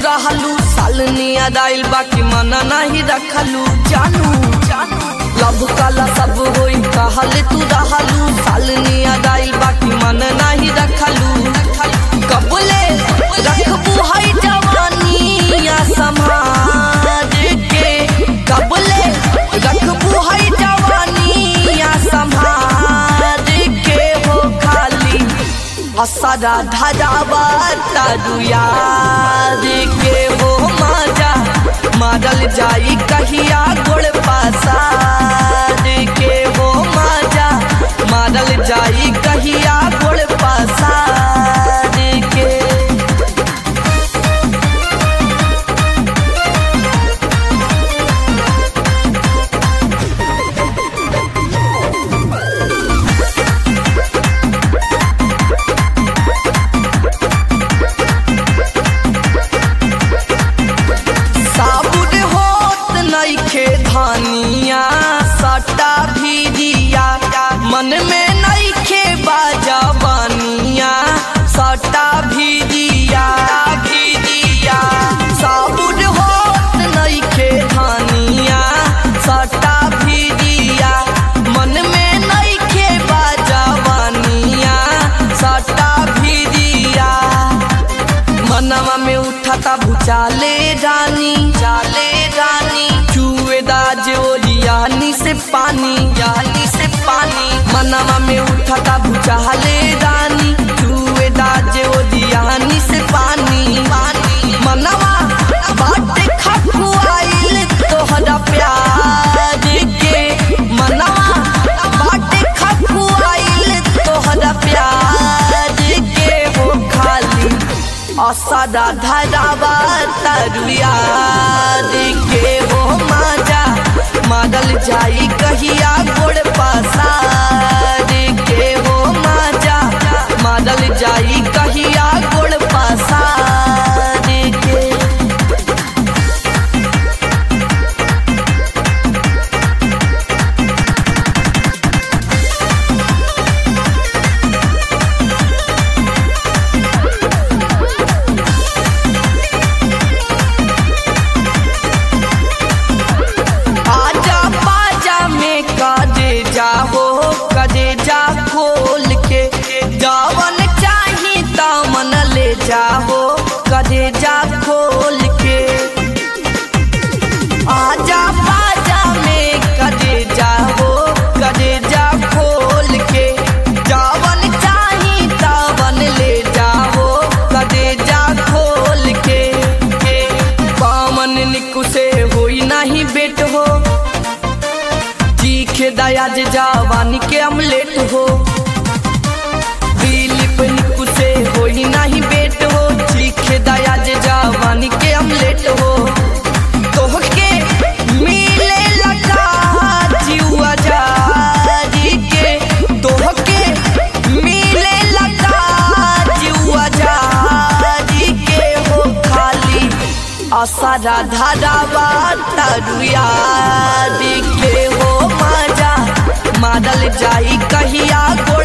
रहलू साल नियद आइल बाकी मन नहीं रखलू जानू जानू लब काला सब होई कहल तू रहलू साल नियद आइल बाकी मन नहीं रखलू कबले रखबू है जवानिया समाज के कबले रखबू है जवानिया समाज के हो खाली असरा धरावा तारू याद के हो माजा मारल जाई कहिया गोड़ पासार के हो माजा मारल जाई कहिया गोड़ पासार के साबुर होत नइखे धानिया सटा भीरिया मन में नइखे बाजा बानिया सटा भीरिया भीरिया साबुर होत नइखे धानिया सटा भीरिया मन में नइखे बाजा बानिया सटा भीरिया मनवा में उठाता भूचाले रानी चाले रानी चुएदा जोरियानी से पानी यानी से पानी मनवा में उठाता भूचाले रानी चुएदा जोरियानी से पानी पानी मनवा बाटे खखुआइल तोहरा प्यार के मनवा बाटे खखुआइल तोहरा प्यार के हो खाली असदा धरावा तरुआ के हो माजा मारल जाई कहिया गोड़ पासार के हो माजा मारल जाई कहिया गोड़ पासार के आजा बाजा में कदे जाहो कदे जा खोल के जवन चाही तमन ले जाहो कदे जा खोल के आजा बाजा में कदे जाहो कदे जा खोल के जवन चाही तवन ले जाहो कदे जा खोल के पावन निकु से होई नहीं बेट हो चीखे दया जे जवानी के अमलेट हो दिलीप निकु से होई नहीं बेट हो चीखे दया जे जवानी के अमलेट हो तोहके मिले लगा जीवा जारी के तोहके मिले लगा जीवा जारी के हो खाली असरा धरावा तरुआ के हो माजा मारल जाई कहिया गोड़